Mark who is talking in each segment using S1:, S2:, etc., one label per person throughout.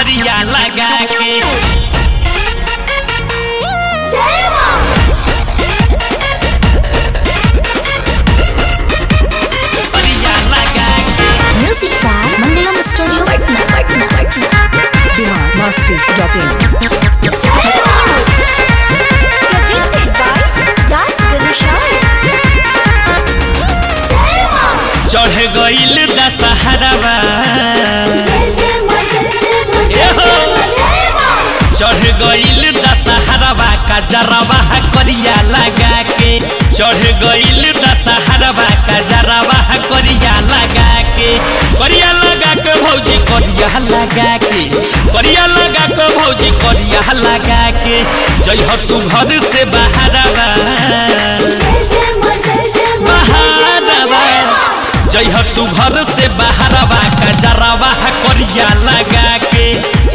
S1: करिया लगा के करिया लगा के
S2: music by Mangalam studio Patna Patna Patna
S3: Bihar Masti dot in
S2: presented by Das Ganeshai.
S1: चढ़ गईल दशहरावा चढ़ गईल दशहरावा का जरावा करिया लगा के चढ़ गईल दशहरावा का जरावा करिया लगा के करिया लगा के भौजी करिया लगा के करिया लगा के भौजी करिया लगा के जय हो तू घर से बाहरवा बाहरवा जय हो तू घर से बाहरवा का जरावा करिया लगा के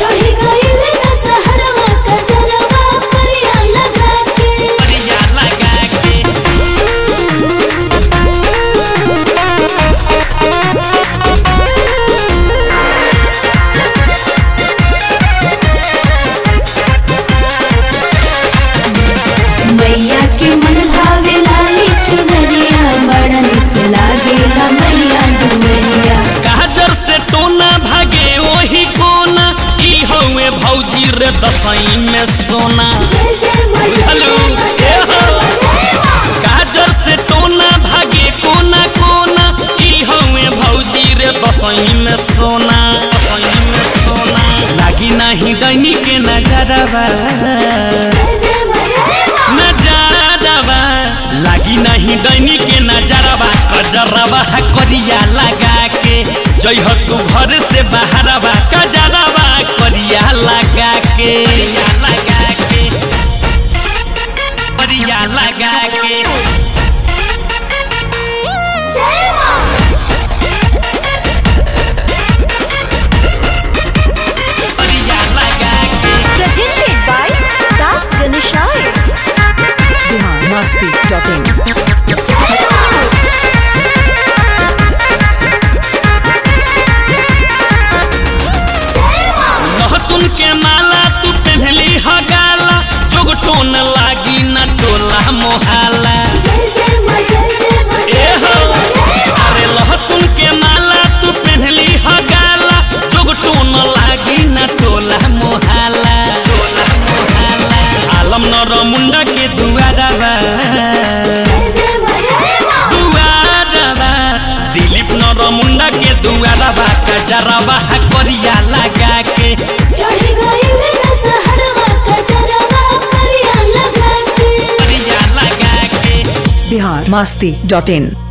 S1: करिया लगा के
S4: मैया के मन भावे लाली चुनरिया बड़ा निक लागेला मैया डुमरिया
S1: गाजर से टोना भागे वही कोना ई हवे भौजी रे दसई में सोना हेलो ए हो गाजर से टोना भागे कोना कोना ई हवे भौजी रे दसई में सोना दसई में सोना लागी नहीं दैनी के नजरवा नजरवा लागी नहीं दैनी के नजरवा कजरवा करिया लगा के जय हो तू घर से बाहरवा कजरवा करिया लगा के करिया लगा के करिया लगा के करिया लगा के
S2: Presented by Das Ganeshai.
S3: Bihar Masti dot in
S1: लहसुन के माला तू पहनली ह गाला जोगटोन लागी न टोला मोहाला ए हो अरे लहसुन के माला तू पहनली ह गाला जोगटोन लागी न टोला मोहाला टोला मोहाला आलम नर मुंडा के दुआरवा दुआरवा दिलीप नर मुंडा के दुआरवा कजरवा करिया लगा के करिया लगा के
S3: बिहार मस्ती डॉट इन